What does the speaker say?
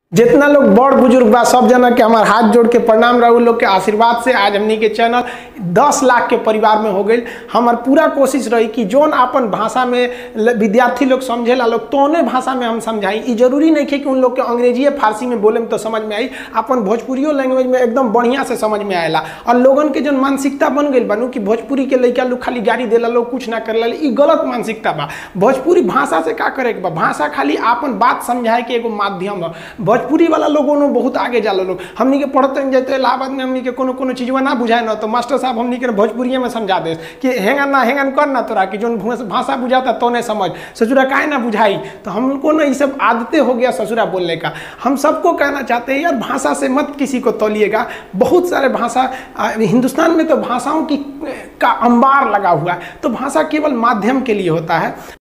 जितना लोग बड़ बुजुर्ग बा सब जना के हमार हाथ जोड़ के प्रणाम रहू लोग के आशीर्वाद से आज हमनी के चैनल 10 लाख के परिवार में हो गई हमार पूरा कोशिश रही कि जोन अपन भाषा में ल- विद्यार्थी लोग समझेला लोग तोने भाषा में हम समझाई ई जरूरी नहीं है कि उन लोग के अंग्रेजी या फारसी में बोले में तो समझ में आई अपन भोजपुरियो लैंग्वेज में एकदम बढ़िया से समझ में आएला और लोगन के जो मानसिकता बन गई बनू कि भोजपुरी के लड़का लोग खाली गाड़ी देला लोग कुछ ना करेला ई गलत मानसिकता बा भोजपुरी भाषा से का करे के बा भाषा खाली आपन बात समझाए के एगो माध्यम बा भोजपुरी वाला लोगों ने बहुत आगे जाला लोग हमनी के पढ़ते हैं जैसे इलाहाबाद में हमनी के कोनो कोनो चीजवा ना बुझाए ना तो मास्टर साहब हमनी के भोजपुरिये में समझा दे कि हेंगन ना हेंगन कर ना तोरा कि जोन भूस- भाषा बुझाता तो नहीं समझ ससुरा काहे ना बुझाई तो हमको ना ये सब आदतें हो गया ससुरा बोलने का हम सबको कहना चाहते हैं यार भाषा से मत किसी को तोलिएगा बहुत सारे भाषा आ, हिंदुस्तान में तो भाषाओं की का अंबार लगा हुआ है तो भाषा केवल माध्यम के लिए होता है